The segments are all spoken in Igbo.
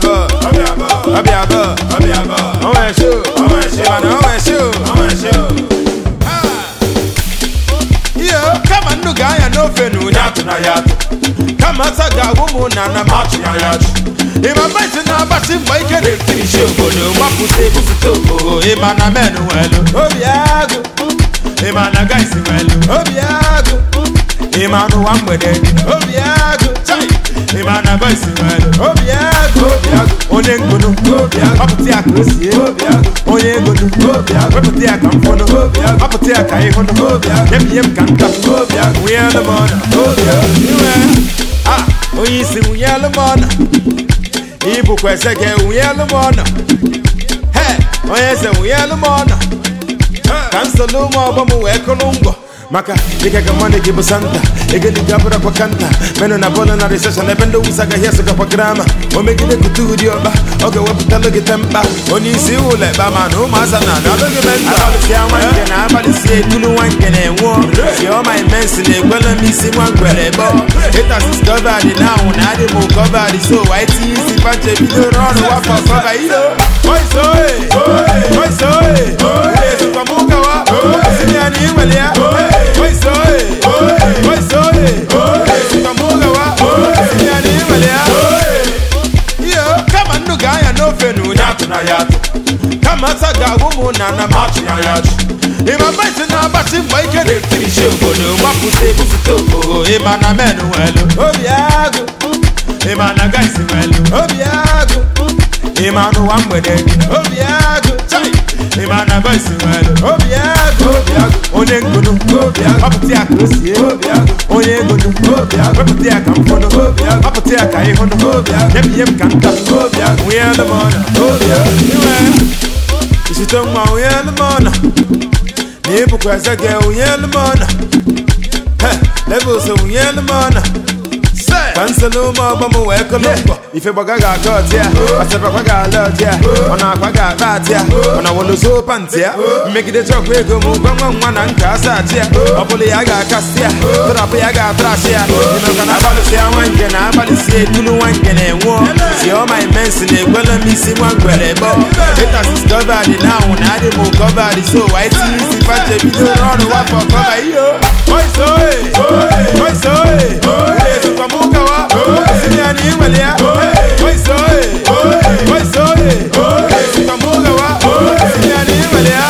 abụọ ọbịa abụọ ọnwa esho ịmana ọnwa esho ihe kama nnu ga-anya n'ofe na onye atụ na ya atụ kama asa ga-agwụ m na na m achụ ya ya achụ ịma maịtị na-agbasi mgbe ike na-etiri isi obodo gbapụta ebupụta obodo ịma na men nwelu obi agụ ịma na gaisi nwelu obi agụ ịma n'ụwa mgbede dị obi agụ chai ịma na boisi nwelu obi agụ onye ngunu ọpụta ya ka o sie onye egonu wepụta ya ka m fọnụ ọpụta ya ka ịhụnụ nyebinye m ka nta nwunye alụmọna iwe a onye isi nwunye alụmọna ibukwa eze gị nwunye alụmọna he onye eze nwunye alụmọna ka m solo ụmụ ọgbọ m wee kụrụ ngwọ maka dịka ka nwanne gị bụ santa egeliga bụrakwa kanta menụ na bọọlụ na riseshọn ebe ndị wusa gaghị esogakwa grama o megide kute ụdị ọkpa ọ ga-ewepụtalụ gị tempa onye isi ụlọ ekpa ma na ụmụasa na alụghị menta abalịsịa nwa nke na abalịsịa etulu nwa nke na-enwụọ si ọma imensi na ekwela m isi nwa ngwere bọ ịtasis gọvad na anwụ na adị m gọvad so white isi panche bidoro ọrụ wafọ kọva iyo oisoe oisoe ezukwa m ụkawa osi ya na iwere ya oisoe oisoe ezukwa m ụkawa osi ya na iwere ya iyo kama nnu ga-anya n'ofe na onye atụ na ya atụ kama asa ga-agwụ m na na m achụ ya ya achụ ịma maịtị na-agbasi mgbe ike na-etiri isi obodo gbapụta ebupụta obodo ịma na men nwelu obi agụ ịma na gaisi nwelu obi agụ ịma n'ụwa mgbede dị obi agụ chai ịma na boisi nwelu obi agụ onye ngunu ọpụta ya ka o sie onye egonu wepụta ya ka m fọnụ ọpụta ya ka ịhụnụ nyebinye m ka nta nwunye alụmọna iwe isite nwa nwunye alụmọna na ịbụkwa eze gị nwunye alụmọna levels nwunye alụmọna ka nsolo ụmụ ọgbọ m wee kụlụ mbọ ife gbaga ga-aga ọtị ya asịrịkwa ga-ala ọtị ya ọ na-akwa ga-akpa atị ya ọ na wolozo pantị ya mmegide chọkwa ego m gwa nwa nwa na nka asa atị ya ọ bụla ya ga-akasị ya tụrapụ ya ga-atrasị ya ịnọka na abalịsị ya nwa nke na abalịsị etulu nwa nke na-enwụọ si ọma imensi na ekwela m isi nwa ngwere bọ ịtasis gọvad na anwụ na adị m gọvad so white isi pache bidoro ọrụ wafọ kọva iyo oisoe oisoe ezukwa m ụkawa osi ya na iwere ya oisoe oisoe ezukwa m ụkawa osi ya na iwere ya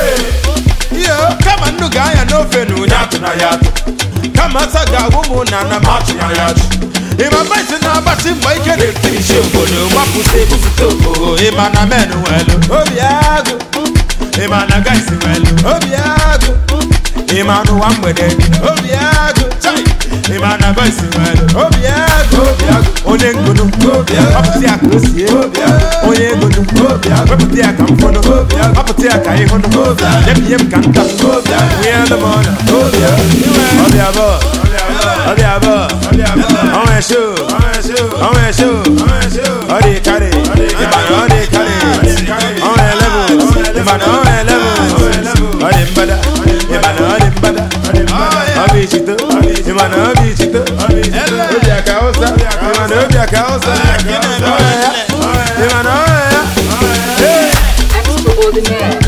iyo kama nnu ga-anya n'ofe na onye atụ na ya atụ kama asa ga-agwụ m na na m achụ ya ya achụ ịma maịtị na-agbasi mgbe ike na-etiri isi obodo gbapụta ebupụta obodo ịma na men nwelu obi agụ ịma na gaisi nwelu obi agụ ịma n'ụwa mgbede dị obi agụ chai ịma na boisi nwelu obi agụ onye ngunu ọpụta ya ka o sie onye egonu wepụta ya ka m fọnụ ọpụta ya ka ịhụnụ nyebinye m ka nta nwunye alụmọna ọbịa abụọ ọbịa abụọ ọnwa esho ọnwa esho ọ dị karị ịmana ọ dị karị ọnwa eleven ịmana ọnwa eleven ọ dị mbada ịmana ọ dị mbada ọ bụ ichito ịmana ọ bụ ichito obi aka ụsa ịmana obi aka ụsa ịmana ọ ya Extraordinaire.